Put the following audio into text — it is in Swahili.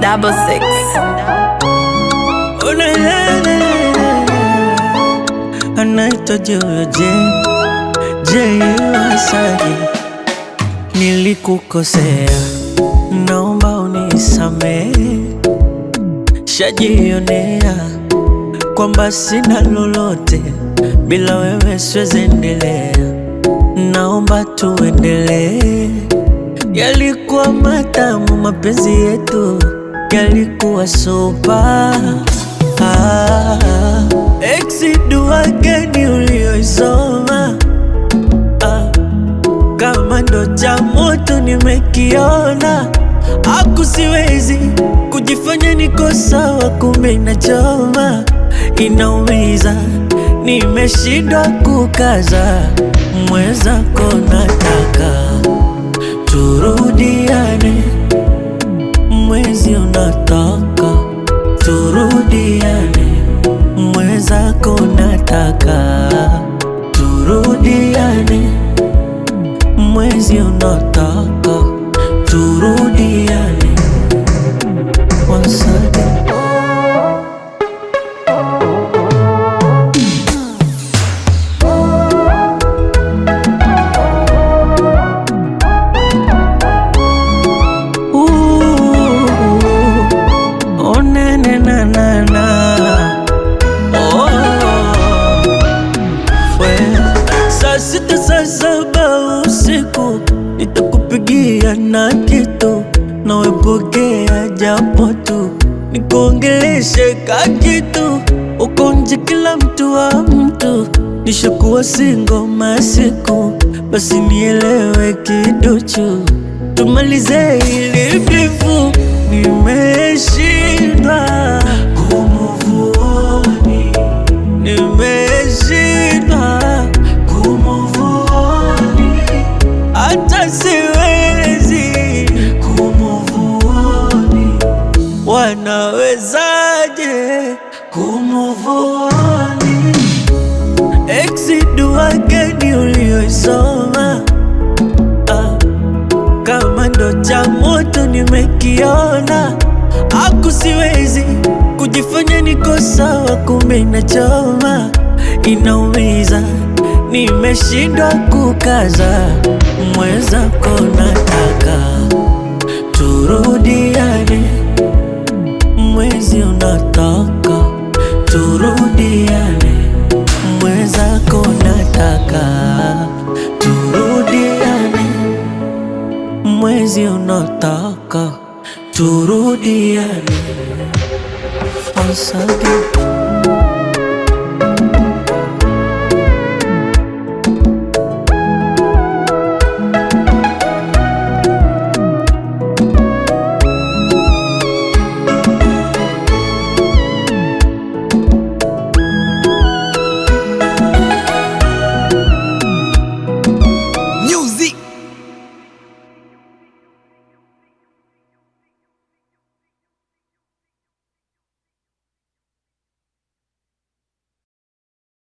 double six. Oh, na, na, na, na, na. anaitwa Joyo J J Wasaji, nilikukosea, naomba unisamehe, shajionea kwamba sina lolote bila wewe, siwezi endelea, naomba tuendelee. Yalikuwa matamu mapenzi yetu, yalikuwa sopa ah, ex dua gani ulioisoma ah, kama ndo cha moto nimekiona, aku siwezi kujifanya niko sawa, kumbe inachoma, inaumiza, nimeshindwa kukaza, mwenzako nataka turudiane, mwezi unataka turudiane, mwenzako nataka turudiane, mwezi unataka turudiane. Once again. Ooh, oh, na, na, na, na, na. Oh, we. Saa sita saa saba usiku nitakupigia na kitu nawepokea japo tu nikuongeleshe ka kitu uko nje kila mtu wa mtu nishakuwa singo masiku basi nielewe kiduchu tumalize ili bifu nimeshindwa kumuvuoni nimeshindwa kumuvuoni hata siwezi kumuvuoni wanawezaje kumuvuoni ex dua gani ulioisoma ah, kama ndo cha moto nimekiona, aku siwezi kujifanya niko sawa, kumbe inachoma, inaumiza, nimeshindwa kukaza, mwenzako nataka turudiane, mwezi unataka turudiane, mwenzako nataka turudiane mwezi unataka turudiane once again.